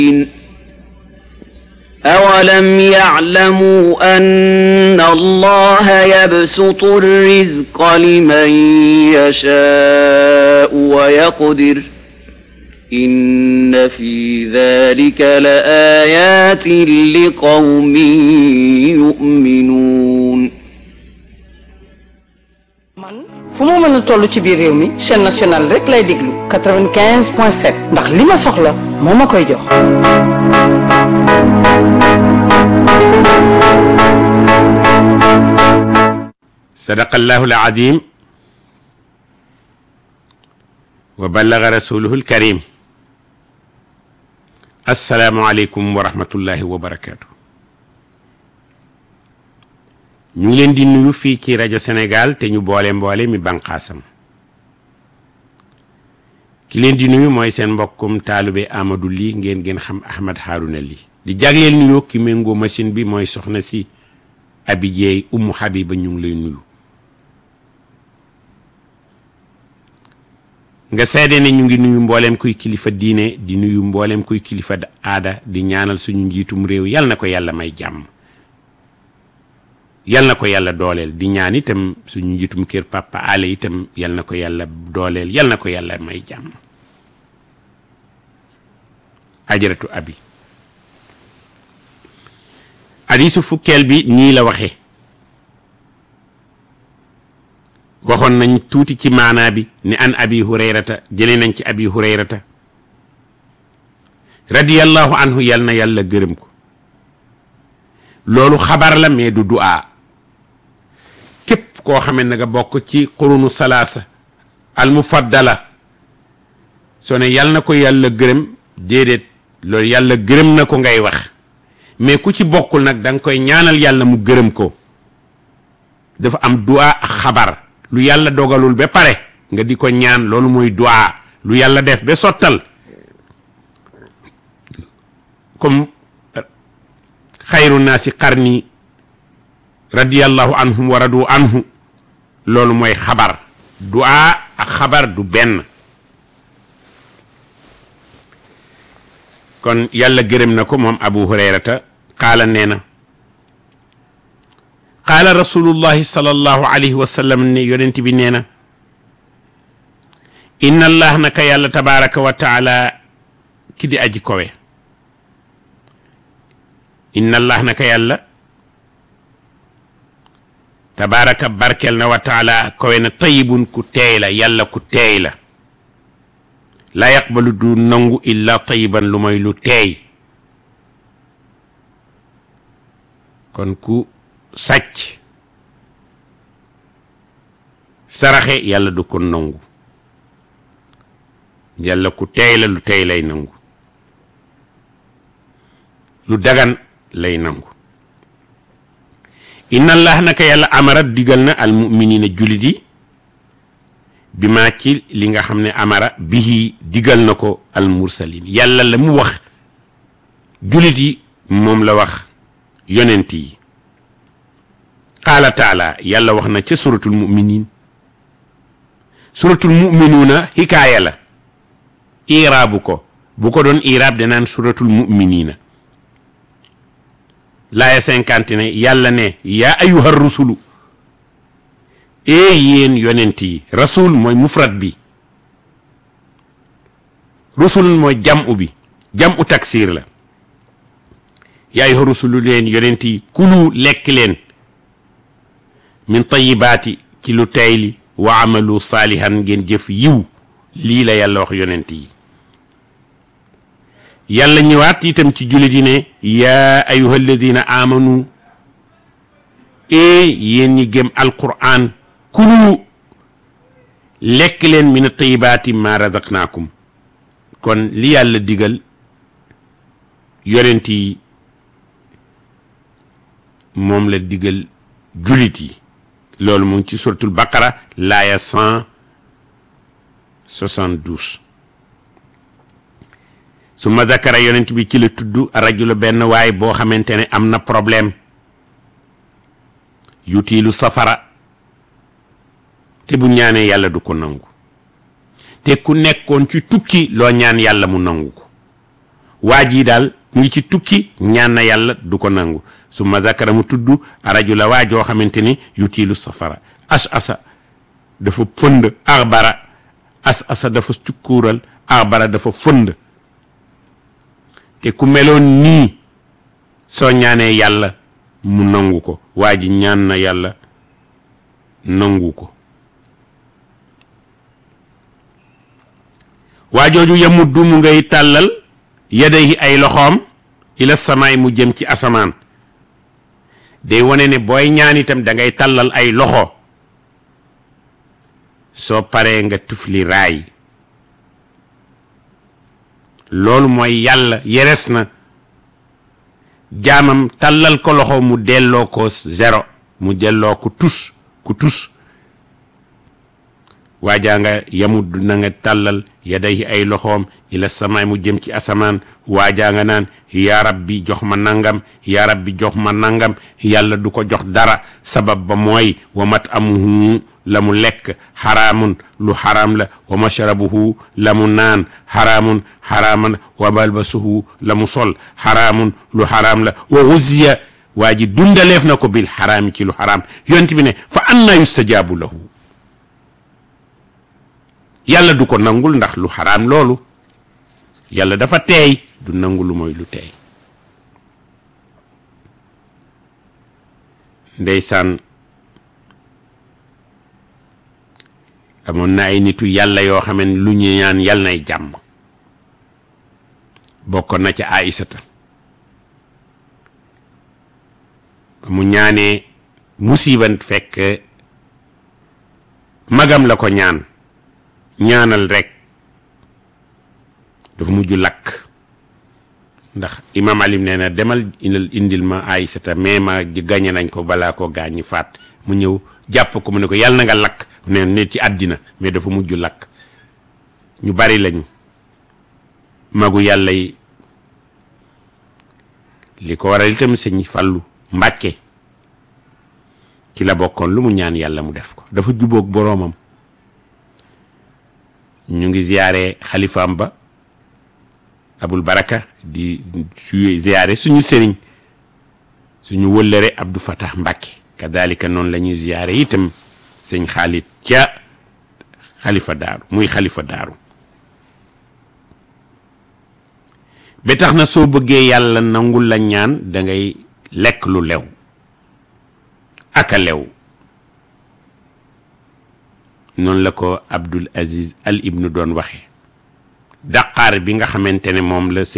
أولم يعلموا أن الله يبسط الرزق لمن يشاء ويقدر إن في ذلك لآيات لقوم يؤمنون man fu mu mën a toll ci biir réew mi chaîne nationale rek lay déglu 95 point 7 ndax li ma soxla moo ma koy jox. sadaqallahu alazim wa ballaga rasuluhu alkarim assalaamu aleykum wa rahmatullahi wa barakaatu ñu ngi leen di nuyu fii ci rajo Sénégal te ñu boole mboole mi banqaasam ki leen di nuyu mooy seen mbokkum taalube Amadou Ly ngeen ngeen xam Ahmad Harouna Ly di jagleel nuyoo ki méngoo machine bi mooy soxna si Abi Jeey Ummu Habiba ñu ngi lay nuyu nga seede ne ñu ngi nuyu mbooleem kuy kilifa diine di nuyu mbooleem kuy kilifa aada di ñaanal suñu njiitum réew yal na ko yàlla may jàmm yal na ko yàlla dooleel di ñaan itam suñu njiitum kër papa ale itam yal na ko yàlla dooleel yal na ko yàlla may jàmm ajaratu abi hadiisu fukkeel bi nii la waxe waxoon nañ tuuti ci maanaa bi ni an abi hurayrata jëlee nañ ci abi hurayrata radiyallahu anhu yal na yàlla gërëm ko loolu xabar la mais du du'a képp koo xamee na nga bokk ci qurunu salaasa al mufaddala soo ne yal na ko yàlla gërëm déedéet loolu yàlla gërëm na ko ngay wax mais ku ci bokkul nag da nga koy ñaanal yàlla mu gërëm ko dafa am du'a ak xabar lu yàlla dogalul ba pare nga di ko ñaan loolu mooy du'a lu yàlla def ba sottal comme xayru naasi qarni radiyallahu anhum wa radu anhu loolu mooy xabar du'a ak xabar du benn kon yàlla gërëm na ko moom abu hurayrata qaala nee na qaala rasulullahi sallallahu alayhi wa sallam ne yonent bi nee na inna allah naka yàlla tabaraka wa taala ki di aji kowe inna allah naka yàlla tabaraka barkel na wa taala kowe na tayibun ku teey la yàlla ku teey la la yaqbalu du nangu illa tayiban lu mooy lu teey kon ku sàcc saraxe yàlla du ko nangu yàlla ku teey la lu teey lay nangu lu dagan lay nangu inna allah naka yàlla amara digal na al muminina jullit yi bi maa ci li nga xam ne amara bihi digal na ko al mursalin yàlla la mu wax jullit yi moom la wax yonent yi qaala taala yàlla wax na ca suratul muminin suratul muminuuna hikaaya la iraabu ko bu ko doon iraab danaan suratul muminina laaya cinquante ne yàlla ne yaa ayuha rusulu ee yéen yonent yi rasul mooy mufrad bi rusul mooy jam'u bi jam'u taksir la yaa ayuha rusulu leen yonent yi kulu lekk leen min tayibaati ci lu tey li wa amalu saalihan ngeen jëf yiw lii la yàlla wax yonent yi yàlla ñëwaat itam ci jullit yi ne yaa ayuha alladina amanu ee yéen ñi gëm alquran kulu lekk leen min tayibaati ma razaqnaakum kon li yàlla digal yonent yi moom la digal jullit yi loolu mu ngi ci suratul baqara laaya cent soixante-douze su ma zakara yonent bi ci la tudd rajula benn waay boo xamante ne am na problème yutiilu safara te bu ñaanee yàlla du ko nangu te ku nekkoon ci tukki loo ñaan yàlla mu nangu ko waa jii daal mu ngi ci tukki ñaan na yàlla du ko nangu su ma zakara mu tudd rajula waa joo xamante ni yutiilu safara as asa dafa fënd axbara as asa dafa cukkuural axbara dafa fënd te ku meloon nii soo ñaanee yàlla mu nangu ko waa ji ñaan na yàlla nangu ko waa jooju yamuddu mu ngay tàllal yadayhi ay loxoom ila samaay mu jëm ci asamaan day wane ne booy ñaan itam da ngay tàllal ay loxo soo paree nga tufli raay loolu mooy yàlla yeres na jaamam tàllal ko loxo mu delloo ko zéro mu delloo ko tus ku tus waajaa nga yamud na nga tàllal yaday ay loxoom ila samaay mu jëm ci asamaan waajaa nga naan yaa rabbi jox ma nangam yaa rabbi jox ma nangam yàlla du ko jox dara sabab ba mooy wa mat amuhu la mu lekk xaraamun lu xaraam la wa mashrabuhu la mu naan xaraamun xaraaman wa malbasuhu la mu sol xaraamun lu xaraam la wa wuziya waa ji dundaleef na ko bil xaraami ci lu xaraam yonent bi ne fa anna yustajaabu lahu yàlla du ko nangul ndax lu xaraam loolu yàlla dafa teey du nangu lu mooy lu teey ndeysaan amoon na ay nitu yàlla yoo xam ne lu ñu ñaan yàlla nay jàmm bokkoon na ca Aïsata ba mu ñaanee musiban fekk magam la ko ñaan ñaanal rek dafa mujj lakk ndax imam alim nee na demal indil indil ma Aïsata mais ma gañe nañ ko balaa ko gaañi faat mu ñëw jàpp ko mu ne ko yàlla na nga lakk ne ne ci àddina mais dafa mujj lakk ñu bari lañu magu yàlla yi li ko waral itam sëñ Fàllu Mbàkke ci la bokkoon lu mu ñaan yàlla mu def ko dafa jubóog boroomam ñu ngi ziyaare xalifaam ba abul baraka di ziyaare suñu sëriñ suñu wëllëre Abdou Fatah Mbàkke kadalika noonu la ñuy ziyaare itam sëñ xaalit ca xalifa daaru muy xalifa daaru ba tax na soo bëggee yàlla nangul la ñaan da ngay lekk lu lew aka lew noonu la ko Abdul Aziz Al Ibnu doon waxee daqaar bi nga xamante ne moom la